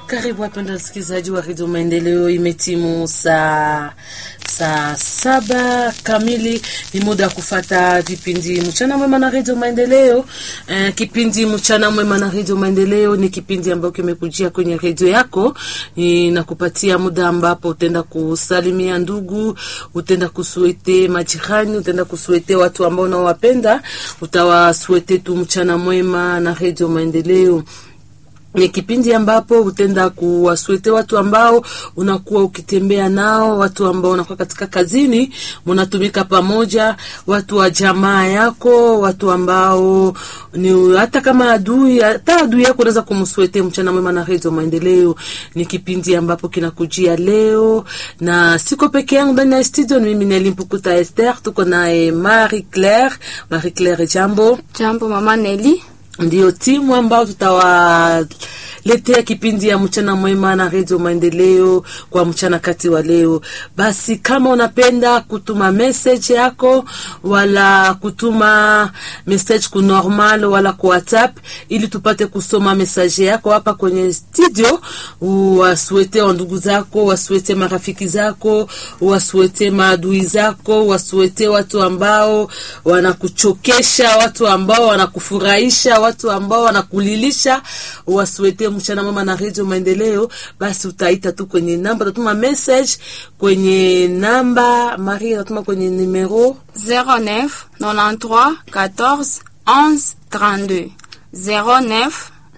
Karibu wapenda wasikilizaji wa redio Maendeleo, imetimu saa saa saba kamili. Ni muda wa kufata vipindi mchana mwema na redio Maendeleo. Eh, kipindi mchana mwema na redio Maendeleo ni kipindi ambacho kimekujia kwenye redio yako, inakupatia muda ambapo utaenda kusalimia ndugu, utaenda kusuete majirani, utaenda kusuete watu ambao unawapenda, utawasuete tu mchana mwema na redio Maendeleo ni kipindi ambapo utenda kuwaswete watu ambao unakuwa ukitembea nao, watu ambao unakuwa katika kazini, mnatumika pamoja, watu wa jamaa yako, watu ambao ni hata kama adui, hata adui yako unaweza kumswete mchana mwema na redio Maendeleo. Ni kipindi ambapo kinakujia leo, na siko peke yangu ndani ya studio, ni mimi Nelimpukuta Esther, tuko naye Marie Claire. Marie Claire, jambo. Jambo mama Neli. Ndiyo timu ambao tutawaletea kipindi ya mchana mwema na redio Maendeleo kwa mchana kati wa leo. Basi kama unapenda kutuma message yako wala kutuma message ku normal wala ku WhatsApp, ili tupate kusoma message yako hapa kwenye studio, wasuete wa ndugu zako, wasuete marafiki zako, wasuete maadui zako, wasuete watu ambao wanakuchokesha, watu ambao wanakufurahisha watu ambao wanakulilisha wasuete mchana mama na redio Maendeleo, basi utaita tu kwenye namba, utatuma message kwenye namba Marie, utatuma kwenye numero 09 93 14 11 32 09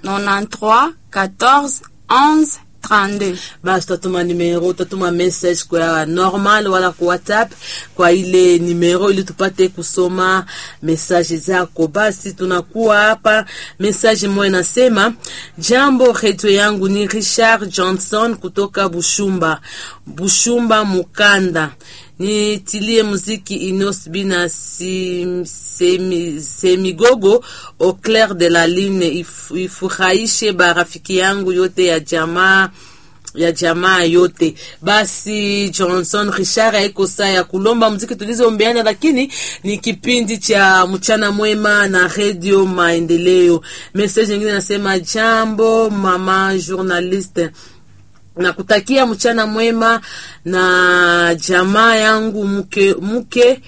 93 14 11 32. basi utatuma numero, utatuma message kwa normal wala kwa WhatsApp kwa ile numero, ili tupate kusoma message zako. Basi tunakuwa hapa, message moja inasema: jambo, redio yangu ni Richard Johnson kutoka Bushumba, Bushumba Mukanda nitilie muziki Inos Bina si, semi, semigogo au clair de la lune if, ifurahishe barafiki yangu yote ya jamaa ya jamaa yote. Basi Johnson Richard haiko saa ya kulomba muziki tulizombeana, lakini ni kipindi cha mchana mwema na redio Maendeleo. Message nyingine nasema jambo mama journaliste nakutakia mchana mwema na jamaa yangu mke mke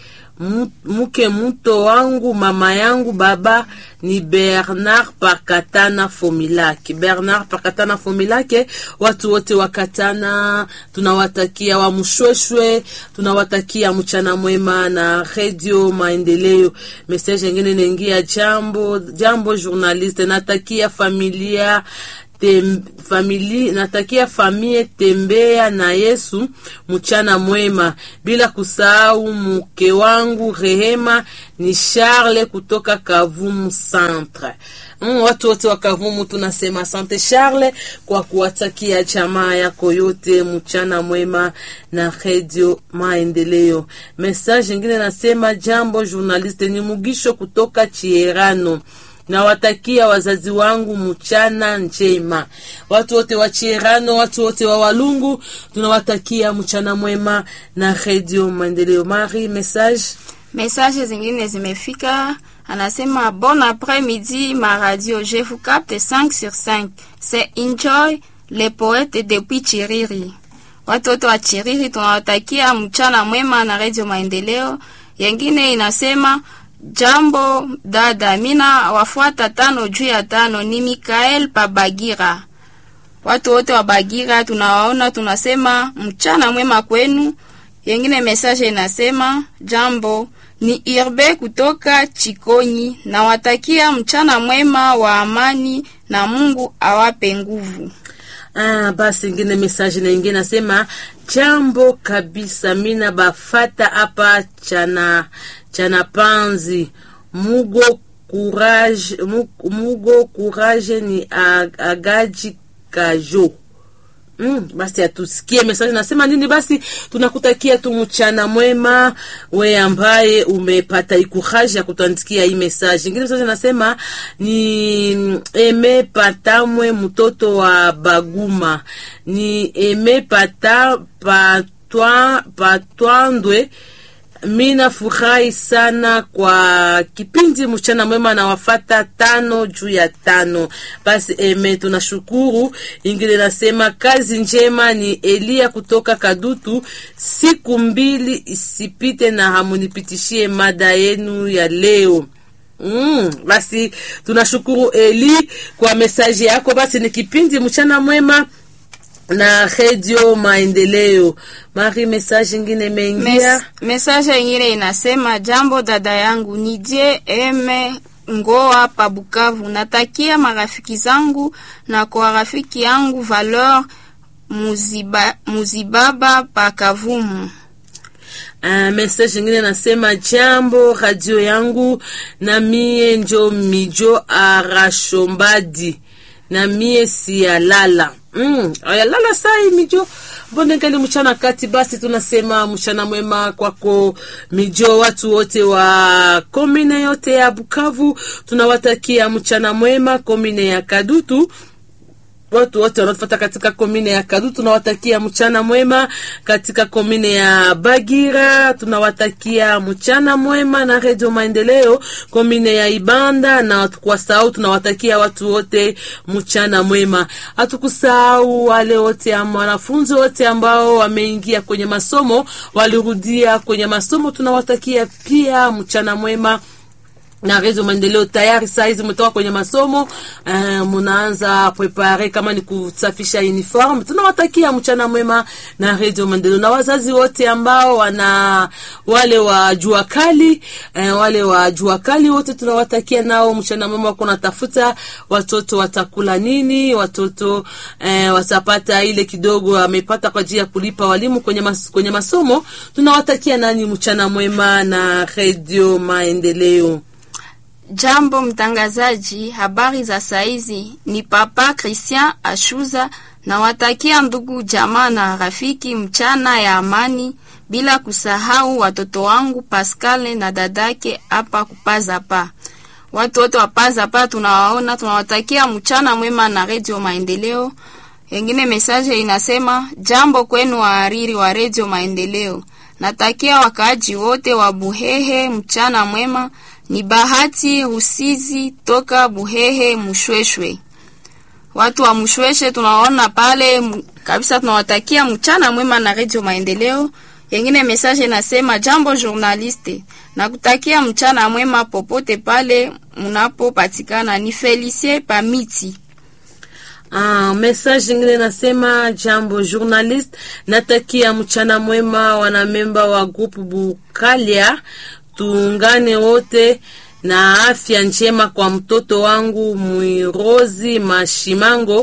mke mto wangu mama yangu baba ni Bernard Pakatana Fomilake. Bernard Pakatana Fomilake, watu wote wakatana tunawatakia wamshweshwe, tunawatakia mchana mwema na redio Maendeleo. Message nyingine inaingia, jambo jambo journaliste, natakia familia Tem, famili natakia famie tembea na Yesu mchana mwema, bila kusahau mke wangu Rehema ni Charles kutoka Kavumu Centre. Mm, watu wote wa Kavumu tunasema asante Charles kwa kuwatakia jamaa yako yote mchana mwema na Radio Maendeleo. Message nyingine nasema jambo journaliste, ni Mugisho kutoka Chierano nawatakia wazazi wangu mchana njema. Watu wote wa Chierano, watu wote wa Walungu, tunawatakia mchana mwema na redio Maendeleo. Mari, message Message zingine zimefika, anasema bon après-midi ma radio, je vous capte 5 sur 5. C'est Enjoy le poète depuis Chiriri. Watu wote wa Chiriri tunawatakia mchana mwema na redio Maendeleo. Yengine inasema Jambo dada, mina wafuata tano juu ya tano. Ni Mikael Pabagira. Watu wote wa Bagira tunawaona, tunasema mchana mwema kwenu. Yengine message inasema jambo, ni Irbe kutoka Chikonyi, nawatakia mchana mwema wa amani na Mungu awape nguvu. Ah, basi ingine message na ingine nasema jambo kabisa, mina bafata hapa chana chana panzi mugo courage mugo courage ni agaji kajo Mm, basi atusikie message nasema nini. Basi tunakutakia tu mchana mwema, we ambaye umepata ikuraji ya kutuandikia hii message. Ingine message nasema ni eme patamwe mtoto wa Baguma, ni eme pata patwa patwandwe mi nafurahi sana kwa kipindi mchana mwema na wafata tano juu ya tano. Basi eme, tunashukuru. Ingine nasema kazi njema ni Elia kutoka Kadutu. Siku mbili isipite na hamunipitishie mada yenu ya leo. Mm, basi tunashukuru Eli kwa mesaji yako. Basi ni kipindi mchana mwema na redio Maendeleo. Mari, mesaji ingine imeingia. Mes, message ingine inasema jambo dada yangu ni je eme ngoa pa Bukavu. Natakia marafiki zangu na kwa rafiki yangu Valeur Muziba, Muzibaba pa Kavumu. Uh, message ingine nasema jambo radio yangu na mie njo mijo arashombadi na mie siyalala mm, ayalala sai mijo mbone ngali mchana kati. Basi tunasema mchana mwema kwako mijo, watu wote wa komine yote ya Bukavu tunawatakia mchana mwema. Komine ya Kadutu watu wote wanaofuata katika komine ya Kadu tunawatakia mchana mwema. Katika komine ya Bagira tunawatakia mchana mwema na redio Maendeleo. Komine ya Ibanda na kwa sahau tunawatakia watu wote mchana mwema. Hatukusahau wale wote wanafunzi wote ambao wameingia kwenye masomo, walirudia kwenye masomo, tunawatakia pia mchana mwema na redio maendeleo tayari saa hizi mtoka kwenye masomo uh, munaanza prepare kama ni kusafisha uniform. Tunawatakia mchana mwema na redio maendeleo, na wazazi wote ambao wana wale wa jua kali uh, wale wa jua kali wote tunawatakia nao mchana mwema. Wako natafuta watoto watakula nini, watoto uh, watapata ile kidogo amepata kwa ajili ya kulipa walimu kwenye, mas, kwenye masomo. Tunawatakia nani mchana mwema na redio maendeleo. Jambo mtangazaji, habari za saizi. Ni Papa Christian Ashuza na watakia ndugu jamaa na rafiki mchana ya amani, bila kusahau watoto wangu Pascal na dadake hapa kupaza pa. Watu wote wapaza pa tunawaona, tunawatakia mchana mwema na Radio Maendeleo. Wengine mesaje inasema jambo kwenu wahariri wa Radio Maendeleo, natakia wakaaji wote wa Buhehe mchana mwema ni Bahati Rusizi toka Buhehe Mushweshwe. Watu wa Mushweshe tunaona pale kabisa, tunawatakia mchana mwema na Radio Maendeleo. Yengine message nasema jambo journaliste, na kutakia mchana mwema popote pale mnapopatikana. Ni Felicie Pamiti. Ah, message ingine nasema jambo journalist, natakia mchana mwema wanamemba wa grupu Bukalia tuungane wote na afya njema kwa mtoto wangu Mwirozi Mashimango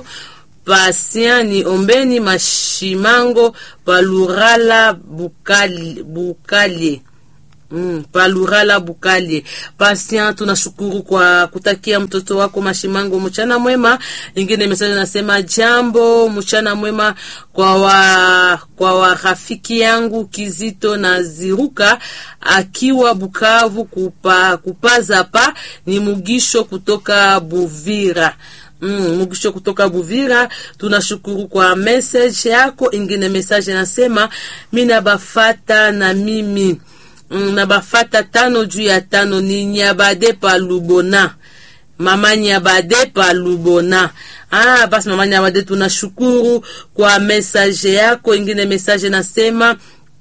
Pasiani Ombeni Mashimango Palurala Bukali, Bukalie Mm, Palurala Bukalie Pasian, tunashukuru kwa kutakia mtoto wako Mashimango mchana mwema. Ingine mesaje nasema jambo mchana mwema kwa wa, kwa warafiki yangu Kizito na Ziruka akiwa Bukavu kupa, kupaza pa ni Mugisho kutoka Buvira. Mm, Mugisho kutoka Buvira, tunashukuru kwa message yako. Ingine message nasema mina bafata na mimi Mm, na bafata tano juu ya tano ni Nyabade pa Lubona, mama Nyabade pa Lubona. Ah, basi mama Nyabade, tunashukuru kwa message yako. Ingine message nasema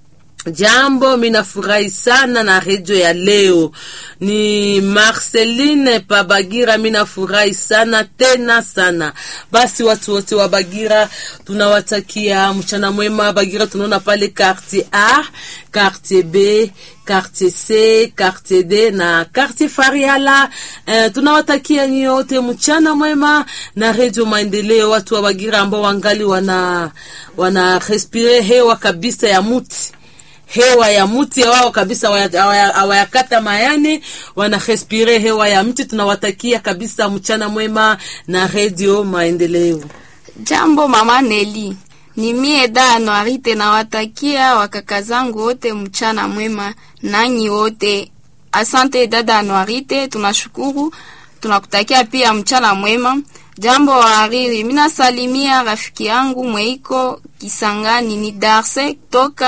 Jambo, minafurahi sana na redio ya leo. Ni Marceline Pabagira, minafurahi sana tena sana. Basi watu wote wa Bagira tunawatakia mchana mwema. Bagira tunaona pale quartier A, quartier B, quartier C, quartier D na quartier Fariala. Eh, tunawatakia nyote mchana mwema na redio Maendeleo. Watu wa Bagira ambao wangali wana wana respire hewa kabisa ya muti hewa ya mti wao kabisa, hawayakata mayani, wanarespire hewa ya mti. Tunawatakia kabisa mchana mwema na redio Maendeleo. Jambo mama Neli, ni mie da Noirite, nawatakia wakaka zangu wote mchana mwema, nanyi wote. Asante dada Noirite, tunashukuru, tunakutakia pia mchana mwema. Jambo wahariri, mina salimia rafiki yangu Mweiko Kisangani, ni Darse toka